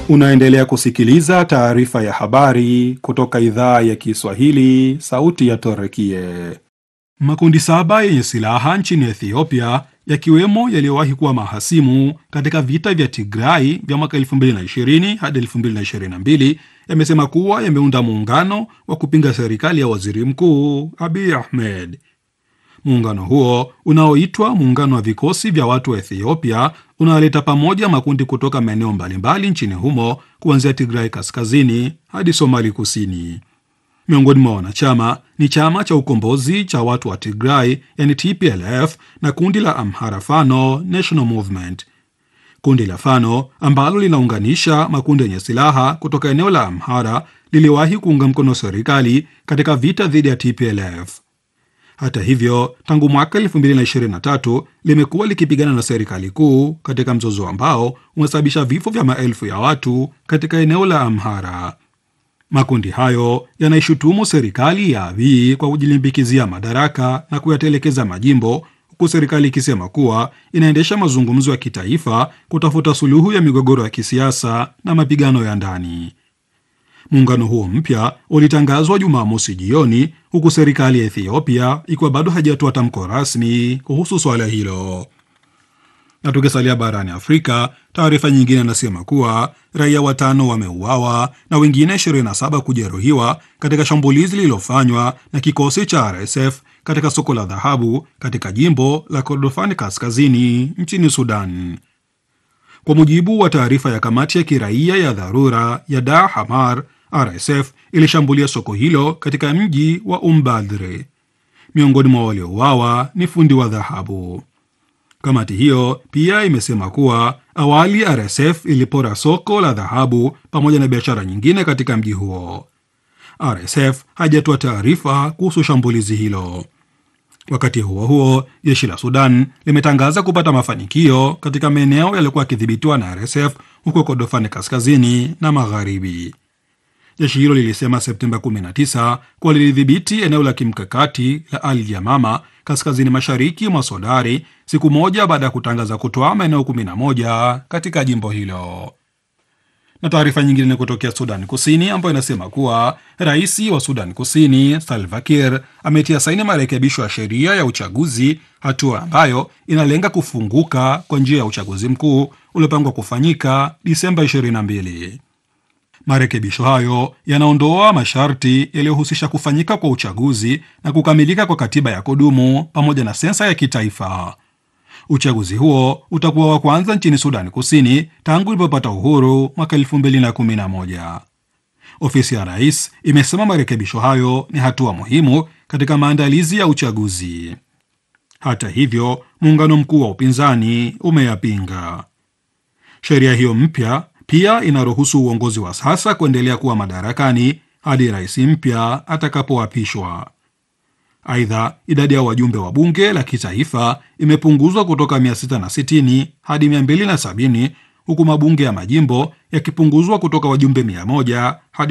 Unaendelea kusikiliza taarifa ya habari kutoka idhaa ya Kiswahili, sauti ya Torekie. Makundi saba yenye silaha nchini Ethiopia, yakiwemo yaliyowahi kuwa mahasimu katika vita vya Tigrai vya mwaka 2020 hadi 2022, yamesema kuwa yameunda muungano wa kupinga serikali ya waziri mkuu Abiy Ahmed. Muungano huo unaoitwa Muungano wa Vikosi vya Watu wa Ethiopia unaleta pamoja makundi kutoka maeneo mbalimbali nchini humo kuanzia Tigrai kaskazini hadi Somali kusini. Miongoni mwa wanachama ni chama cha ukombozi cha watu wa Tigray yani TPLF na kundi la Amhara Fano National Movement. Kundi la Fano ambalo linaunganisha makundi yenye silaha kutoka eneo la Amhara liliwahi kuunga mkono serikali katika vita dhidi ya TPLF. Hata hivyo, tangu mwaka 2023 limekuwa likipigana na serikali kuu katika mzozo ambao umesababisha vifo vya maelfu ya watu katika eneo la Amhara. Makundi hayo yanaishutumu serikali ya Abiy kwa kujilimbikizia madaraka na kuyatelekeza majimbo, huku serikali ikisema kuwa inaendesha mazungumzo ya kitaifa kutafuta suluhu ya migogoro ya kisiasa na mapigano ya ndani. Muungano huo mpya ulitangazwa Jumamosi jioni huku serikali ya Ethiopia ikiwa bado haijatoa tamko rasmi kuhusu swala hilo. Na tukisalia barani Afrika, taarifa nyingine inasema kuwa raia watano wameuawa na wengine 27 kujeruhiwa katika shambulizi lililofanywa na kikosi cha RSF katika soko la dhahabu katika jimbo la Kordofani kaskazini nchini Sudan. Kwa mujibu wa taarifa ya kamati ya kiraia ya dharura ya Dar Hamar, RSF ilishambulia soko hilo katika mji wa Umbadre. Miongoni mwa waliouawa ni fundi wa dhahabu. Kamati hiyo pia imesema kuwa awali RSF ilipora soko la dhahabu pamoja na biashara nyingine katika mji huo. RSF hajatoa taarifa kuhusu shambulizi hilo. Wakati huo huo, jeshi la Sudan limetangaza kupata mafanikio katika maeneo yaliyokuwa yakidhibitiwa na RSF huko Kordofani kaskazini na magharibi. Jeshi hilo lilisema Septemba 19 kuwa lilidhibiti eneo la kimkakati la Al Yamama kaskazini mashariki mwa Sodari siku moja baada ya kutangaza kutoa maeneo 11 katika jimbo hilo. Na taarifa nyingine ni kutokea Sudan Kusini ambayo inasema kuwa rais wa Sudan Kusini Salva Kiir ametia saini marekebisho ya sheria ya uchaguzi, hatua ambayo inalenga kufunguka kwa njia ya uchaguzi mkuu uliopangwa kufanyika Disemba 22. Marekebisho hayo yanaondoa masharti yaliyohusisha kufanyika kwa uchaguzi na kukamilika kwa katiba ya kudumu pamoja na sensa ya kitaifa. Uchaguzi huo utakuwa wa kwanza nchini Sudani Kusini tangu ilipopata uhuru mwaka 2011. Ofisi ya rais imesema marekebisho hayo ni hatua muhimu katika maandalizi ya uchaguzi. Hata hivyo, muungano mkuu wa upinzani umeyapinga sheria hiyo mpya. Pia inaruhusu uongozi wa sasa kuendelea kuwa madarakani hadi rais mpya atakapoapishwa. Aidha, idadi ya wajumbe wa bunge la kitaifa imepunguzwa kutoka 660 hadi 270 huku mabunge ya majimbo yakipunguzwa kutoka wajumbe 100 hadi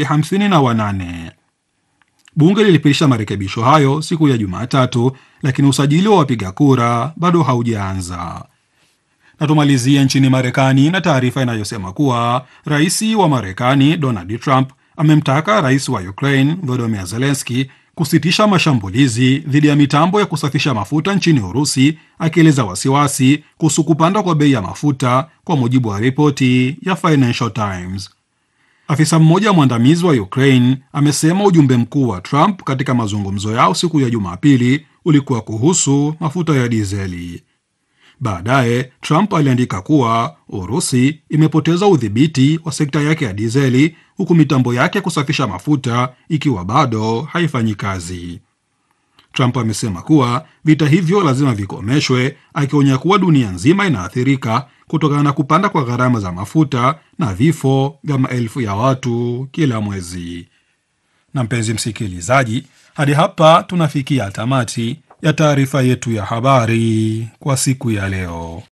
58. Bunge lilipitisha marekebisho hayo siku ya Jumatatu, lakini usajili wa wapiga kura bado haujaanza. Na tumalizie nchini Marekani na taarifa inayosema kuwa rais wa Marekani Donald Trump amemtaka rais wa Ukraine Volodymyr Zelensky kusitisha mashambulizi dhidi ya mitambo ya kusafisha mafuta nchini Urusi, akieleza wasiwasi kuhusu kupanda kwa bei ya mafuta, kwa mujibu wa ripoti ya Financial Times. Afisa mmoja mwandamizi wa Ukraine amesema ujumbe mkuu wa Trump katika mazungumzo yao siku ya Jumapili ulikuwa kuhusu mafuta ya dizeli. Baadaye Trump aliandika kuwa Urusi imepoteza udhibiti wa sekta yake ya dizeli huku mitambo yake ya kusafisha mafuta ikiwa bado haifanyi kazi. Trump amesema kuwa vita hivyo lazima vikomeshwe, akionya kuwa dunia nzima inaathirika kutokana na kupanda kwa gharama za mafuta na vifo vya maelfu ya watu kila mwezi. Na mpenzi msikilizaji, hadi hapa tunafikia tamati ya taarifa yetu ya habari kwa siku ya leo.